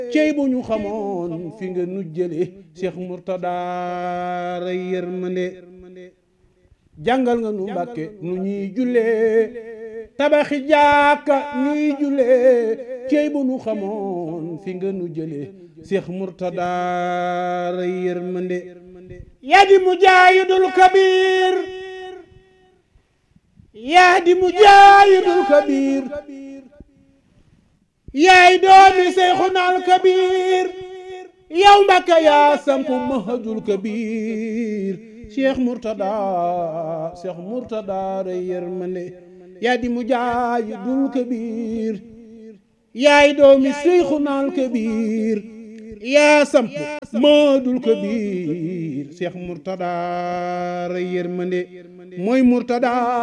cey bu ñu xamoon fi nga nu jële Cheikh Mourtada ray yërmande jàngal nga nu mbàkke nu ñuy jullee tabaxi jàkka ñuy jullee cey bu nu xamoon fi nga nu jële Cheikh Mourtada ray yërmande yaa di mujaahidul kabiir yaa di mujaahidul kabiir yaay doomi Seyxunal Kabiir yow Mbàkke yaa sampu mahajul kabiir Cheikh Mourtada Cheikh Mourtada rey yërmande yaa di mujaahidul kabiir yaay doomi Seyxunal Kabiir yaa sampu mahajul kabiir Cheikh Mourtada rey yërmande mooy Mourtada